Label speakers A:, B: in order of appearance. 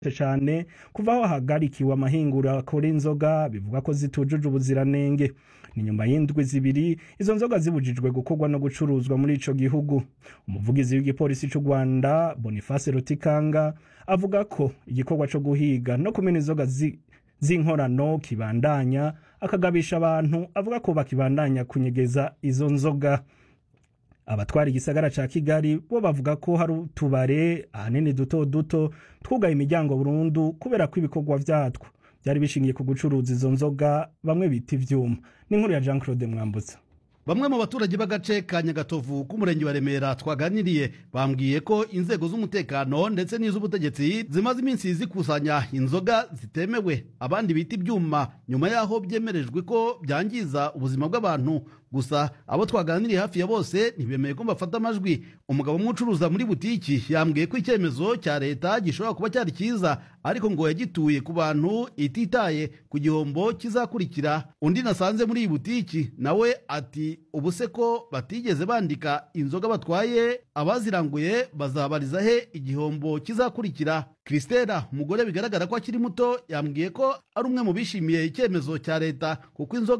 A: cane kuva aho hahagarikiwe amahinguriro akora inzoga bivuga ko zitujuje ubuziranenge ni nyuma y'indwi zibiri izo nzoga zibujijwe gukorwa no gucuruzwa muri ico gihugu umuvugizi w'igipolisi c'u rwanda boniface rutikanga avuga ko igikorwa co guhiga no kumena inzoga zi- z'inkorano kibandanya akagabisha abantu avuga ko bakibandanya kunyegeza izo nzoga abatwara igisagara ca kigali bo bavuga ko hari utubare ahanini duto duto twugaye imiryango burundu kubera ko ibikorwa vyatwo vyari bishingiye ku gucuruza izo nzoga bamwe bita ivyuma n'inkuru ya jean claude mwambutsa
B: bamwe mu baturage b'agace ka nyagatovu k'umurenge wa remera twaganiriye bambwiye ko inzego z'umutekano ndetse n'iz'ubutegetsi zimaze iminsi zikusanya inzoga zitemewe abandi bita ibyuma nyuma y'aho byemerejwe ko byangiza ubuzima bw'abantu gusa abo twaganiriye hafi ya bose ntibemeye ko bafata amajwi umugabo umwe ucuruza muri butiki yambwiye ko icyemezo cya leta gishobora kuba cyari cyiza ariko ngo yagituye ku bantu ititaye ku gihombo kizakurikira undi nasanze muri iyi butiki nawe ati ubu se ko batigeze bandika inzoga batwaye abaziranguye bazabariza he igihombo kizakurikira Christella umugore bigaragara ko akiri muto yambwiye ko ari umwe mu bishimiye icyemezo cya leta kuko inzoga